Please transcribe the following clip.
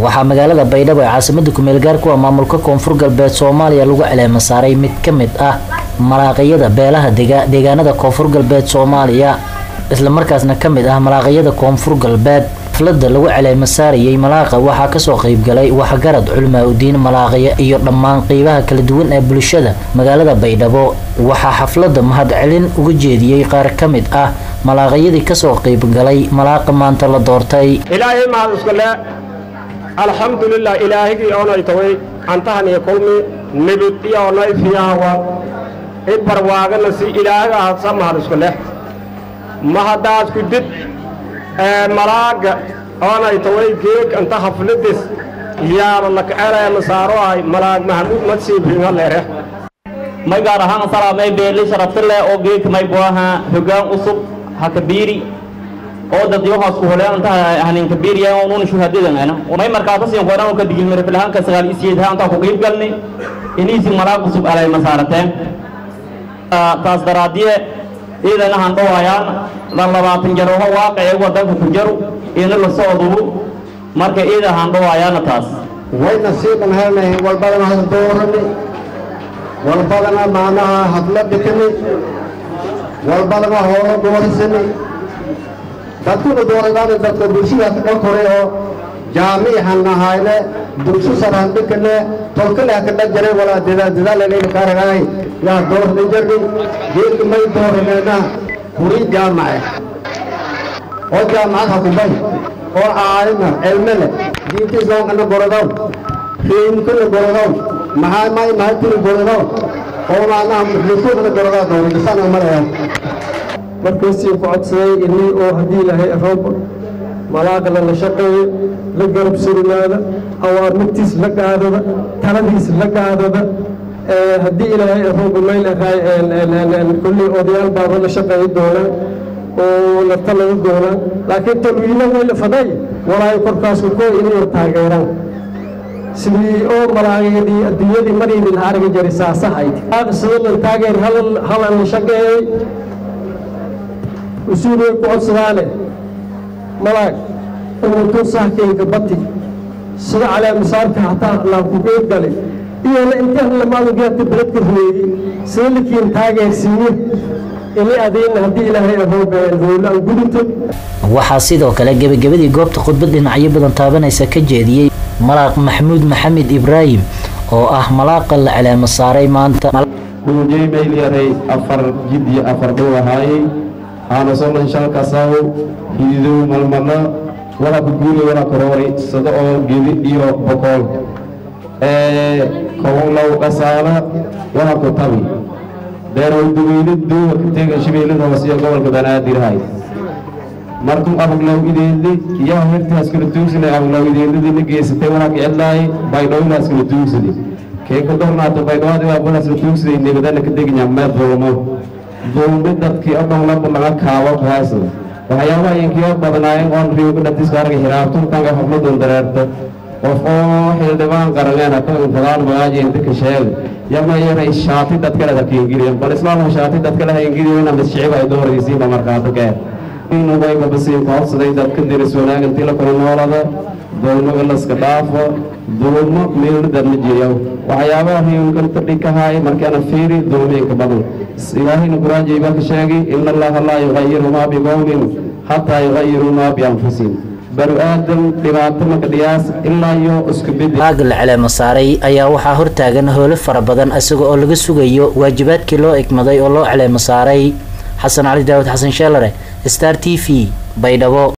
waxaa magaalada baydhabo ee caasimada kumeel gaarku ah maamulka koonfur galbeed soomaaliya lagu caleema saaray mid ka mid ah malaaqiyada beelaha deegaanada koonfur galbeed soomaaliya islamarkaasna ka mid ah malaaqiyada koonfur galbeed xaflada lagu caleema saarayay malaaqa waxaa kasoo qeybgalay waxgarad culmaa udiin malaaqiya iyo dhammaan qeybaha kala duwan ee bulshada magaalada baydhabo waxaa xaflada mahadcelin uga jeediyey qaar ka mid ah malaaqiyadii kasoo qeybgalay malaaqa maanta la doortay ilaahay mahad iskule alxamdulilah ilaahigii oonay taway antahan iyo kulmi nibid iyo onay fiyaawa i barwaagana si ilaahiga hadsa mahad iskule mahadaas ku did malaaga oonay taway geeg anta hafladis yaaba lakaceree masaaro ahay malaag mahamuud madsiibringa leere may gaar ahaan salaamay beeli sharafti leh oo geedka may buaha hogaan usub hakabiiri oo dadyohaas ku holeen anta hanin kabiiriya ununa shuhadadan ana may markaata siin qoran ka digil mara filahan ka sagaal isiyeed anta ku qeyb galni iniisi malaag usub alay masaarateen taas daraadiye iidana han dhowayaan lan labaatan jaroho waaqicee wadanka ku jaru ina la socdubu marka iida han dhowayaana taas wayna siiban helnay walbadana has doorani walbadana maanaha hadla dhikani walbadana hoola doorisani dadkuna dooradaana dadka bulshadaas dhan kore oo jaamiihan ahayne dugsu sarhan dhikane tolkale hakadha jare walaa dadaaladayna kaaragaay yaa doorda jarni geedka may dooraneena kuri jaamace oo jaamacad hakubay oo caalima cilmele diinta islaamkana gorodow riimkana gorodow maxaa may mahatiri gorodow oo maanaha muxlisuudana gorodow dowladisana malaya markaysii ku codsaday inii oo haddii ilaahay roob malaaqla la shaqeeyo la garab surinaada awaarmigtiis la qaadada taladiis la qaadada haddii ilaahay roob mayl kullii odayaal baaba la shaqeeyi doonaan oo la talada doonaan laakiin talwiina way la faday walaayo korkaasku koo inay taageeraan sidii oo malaaqyadii adduunyadii marayni la arga jiray saasahayd sidoo taageer halan la shaqeeyey usuulay ku codsadaane malaag umutun sahkeenka bati sida caleemisaarka hataa laan ku qeyb galay iyona intaan lamaadageerta beledka rumeeyey sida lakiin taageersiiye ini adayna haddii ilaahay ahoobeen howlo aan gudunto waxaa sidoo kale gebagabadii goobta khudbad dhinacyo badan taabanaysa ka jeediyey malaaq maxamuud maxamed ibraahim oo ah malaaqa la caleemo saaray maanta dhulujey mayl yaray afar jid iyo afar dhow ahaayey aana solan shalkasaw hididow malmala wala ku guuli wala koroori sado oo gedi iyo bokool kowlow dhasaala wala ku tabi deerow duweyne duuwa kateega shabeellada hoose iyo gobolka banaadirhay markuu abaglow ideedli yaa hertaas kala tuugsanay abaglow ideedladina geysatay wala kicedlaay baydhowlaas kala tuugsaday keeka dornaata baydhowadi waa balaas la tuugsaday nebadana ka deginya meed dulmo dulmi dadkii o dhan laba laga kaabo kaasa waxyaabaha inkii oo badnaayeen oon riyoga dhatiska arga hiraabtuntanka xafladun dareerta qof oo xildhibaan qaraneen haka infadaan magaaji inta ka sheega yama yara shaati dadkale ha keengiriyan bal islaamka shaati dadkale ha ingiriyan ama shicib ay dooraysiinba markaato kee inugayba basiin koodsaday dadka diris wanaag intii la kula noolada dulmaga laska dhaafo dulmo meelna dadma jiriyow waxyaabaha riyunkan tadhikahaay markaana fiiri dulmiinka badan ilaahayna qur-aanjay baa ka sheegay ina allaha laa yuqayiru maa biqowmin xataa yuqayiruu maa bianfusihim banu aadam dhibaato maka dhiyaas ilaa iyo isku bedi malaaga la caleemo saaray ayaa waxaa hortaagan hoolo fara badan isaga oo laga sugayo waajibaadkii loo egmaday oo loo caleemo saaray xasan cali daawud xasan sheelare star t v baydhabo